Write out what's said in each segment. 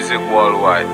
music worldwide.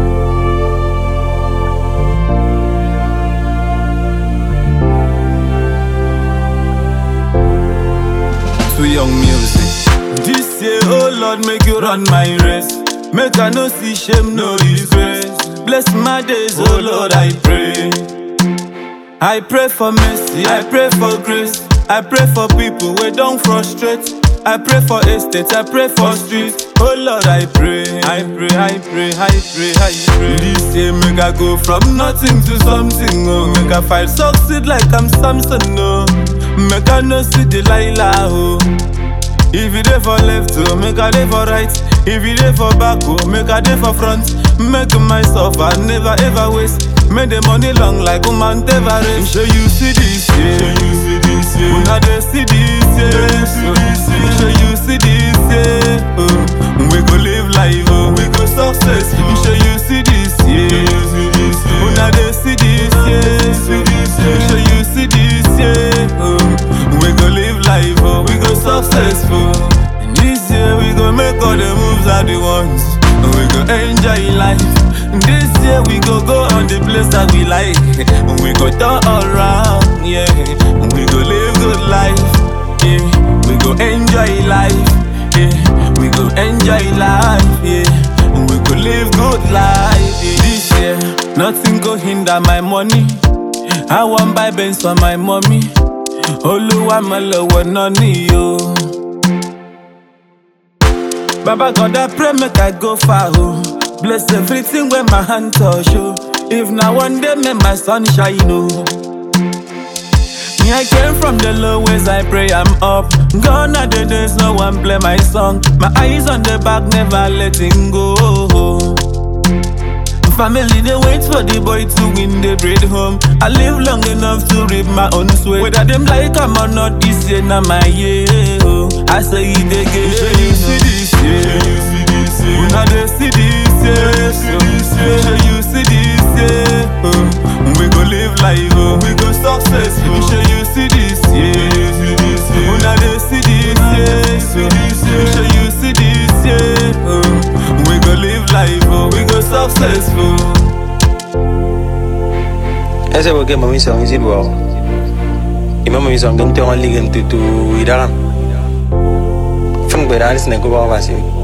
to young music. This year, oh Lord, make you run my race. Make I no see shame, no disgrace. Bless my days, oh Lord, I pray. I pray for mercy, I pray for grace. I pray for people we don't frustrate. I pray for estates, I pray for streets. Oh Lord, I pray, I pray, I pray, I pray, I pray. This year make I go from nothing to something. Oh, make I fight succeed like I'm Samson. Oh, make I no see Delilah. Oh. If you dey for left, oh, make I dey for right. If you dey for back, oh, make I dey for front. Make myself I never ever waste. Make the money long like woman Everest. Show you see this, yeah. Show you see this, yeah. Una dey see this, yeah. Show you see this, yeah. Oh, we go live life, oh, we go successful. Show you see this, yeah. Una dey see this, yeah. Show you see this, yeah. Oh, we go live life, oh, we go successful. And this year we go make all the moves that we want. And we go enjoy life. This year we go go on the place that we like. And we go turn all around, yeah. And we go live good life, yeah. We go enjoy life, yeah. We go enjoy life, yeah. And we go live good life, yeah. This year nothing go hinder my money. I want buy Benz for my mommy. Oluwa my lọ́wọ́ náà ni o. Baba God, I pray make I go far, oh. Bless everything when my hand touch, oh. If now one day make my sun shine, oh. Me, I came from the lowest, I pray I'm up. Gone are the days, no one play my song. My eyes on the back, never letting go. Family, they wait for the boy to win the bread home. I live long enough to reap my own sweat. Whether them like I'm or not, this year, not my year. Oh. I say it again. Show you see this, yeah. Una dey see this, yeah. Show you see this, yeah. Oh. We go live life, oh. we go successful. Show you see this, yeah. Una dey see this, yeah. Show you see this, yeah. Oh. We go live life, oh. we go successful. Ese porque mami song isi bo. Ima mami song kan tiong ali kan tu tu idaran. Feng berar sini ko bawa sih.